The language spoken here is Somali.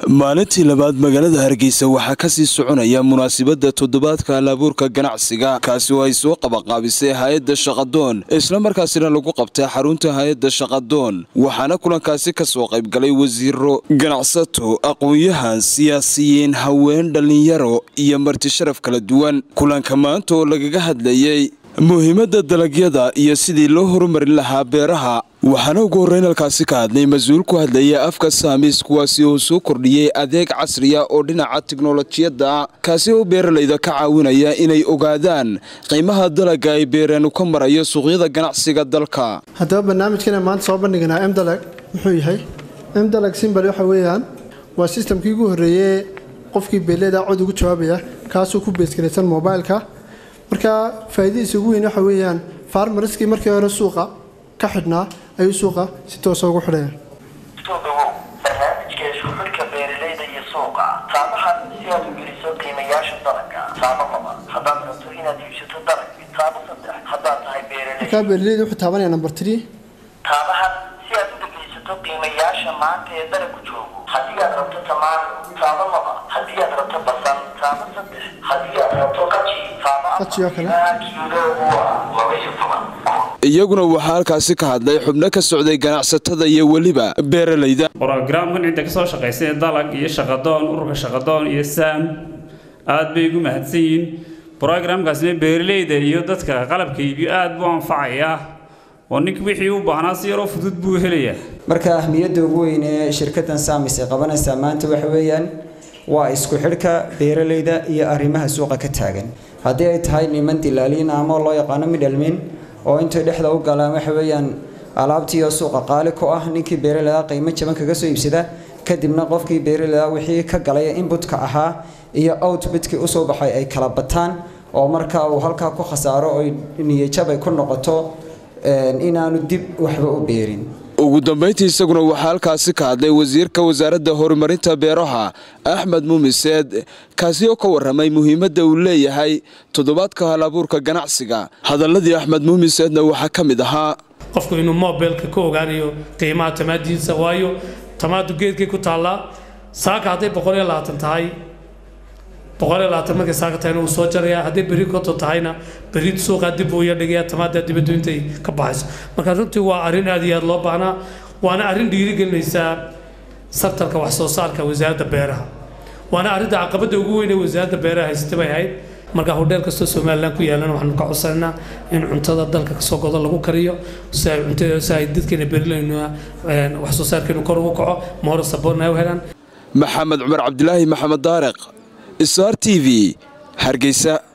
maalintii labaad magaalada hargeysa waxaa kasii soconaya munaasibadda toddobaadka halabuurka ganacsiga kaasi oo ay soo qabaqaabisay hay-adda shaqadoon islamarkaasina lagu qabtay xarunta hay-adda shaqadoon waxaana kulankaasi kasoo qaybgalay wasiiro ganacsato aqoon-yahan siyaasiyiin haween dhallinyaro iyo marti sharaf kala duwan kulanka maanta oo lagaga hadlayay muhiimadda dalagyada iyo sidii loo horumarin lahaa beeraha waxaana ugu horreyn halkaasi ka hadlay mas-uul ku hadlaya afka saamis kuwaasi oo soo kordhiyey adeeg casriya oo dhinaca tiknolojiyadda kaasi oo beeralayda ka caawinaya inay ogaadaan qiimaha dalaga ay beereen ka marayo suuqyada ganacsiga dalka haddaba barnaamijkan maanta soo bandhiganaa mdalag muxuu yahay mdalag simbal waxa weeyaan waa sistamkii ugu horreeyey qofkii beeleeda cod ugu jawaabaya kaasoo ku beesgaraysan mobileka marka faa'iidadiisa ugu weyn waxa weeyaan farmariskii markii hore suuqa ka xidhnaa ayuu suuqa si toosa ugu xidhaya soo dhawow barnaamijka isku xidhka beeralayda iyo suuqa saamahan si aad u geliso qiimayaasha dalagga saamo laba haddaad rabto inaad iibsato dalag taabo saddex haddaad tahay beeralay markaa beeralayda wuxuu taabanaya number three taabahan si aad u dhegaysato qiimayaasha maanta ee dalagku joogo haddii aad rabto tamaano taabo laba haddii aad rabto basal taabo saddex haddii aad rabto qaji taabo Qaji oo kale. afar kiiloogu waa laba iyo toban iyaguna waxaa halkaasi ka hadlay xubno ka socday ganacsatada iyo weliba beeralayda brogramkan cidda ka soo shaqaysay dalag iyo shaqadoon ururka shaqadoon iyo saam aad bay ugu mahadsan yihiin brogramkaasina beeralayda iyo dadka qalabka iibiyo aad buu anfacayaa oo ninka wixii u baahnaa si yaroo fudud buu helayaa marka ahmiyadda ugu weyn ee shirkaddan saamis ay qabanaysaa maanta waxa weeyaan waa isku xidhka beeralayda iyo arrimaha suuqa ka taagan haddii ay tahay niman dilaaliin ama loo yaqaano midhalmin oo intay dhexda u galaan waxa weeyaan alaabtiioo suuqa qaali ku ah ninkii beeralayda qiimo jaban kaga soo iibsada kadibna qofkii beeralayda wixii ka galay inputka ahaa iyo outputkii usoo baxay ay kala bataan oo marka uu halkaa ku khasaaro oo niyajab ay ku noqoto inaanu dib waxba u beerin ugu dambayntii isaguna waxaa halkaasi ka hadlay wasiirka wasaaradda horumarinta beeraha axmed muumiseed kaasi oo ka warramay muhiimadda uu leeyahay toddobaadka halabuurka ganacsiga hadaladii axmed muumiseedna waxaa ka mid ahaa qofku inuu mobilka ka ogaanayo qiimaha tamaadiinsa waayo tamaadu geedkay ku taallaa saaka hadday boqol iyo labaatan tahay boqol iyo labaatan markay saaka tahayna wuu soo jarayaa hadday berri koto tahayna berri suuqaa dib uu ya dhigayaa tamaada dibaddu intay ka baxayso marka runtii waa arrin aad iyo aad loo baahnaa waana arrin dhiirigelinaysaa sartanka wax soo saarka wasaaradda beeraha waana arrinta caqabadda ugu weyn ee wasaaradda beeraha haysata bay ahayd marka hodheel kastoo somalilan ku yaalana waxaanu ka codsanaynaa in cuntada dalka kasoo godo lagu kariyo si ay cuntada si ay dadkeena beerilayna wax soo saarkeenu kor ugu kaco moora saboorna ay u helaan maxamed cumar cabdilaahi maxamed daariq sr t v hargeysa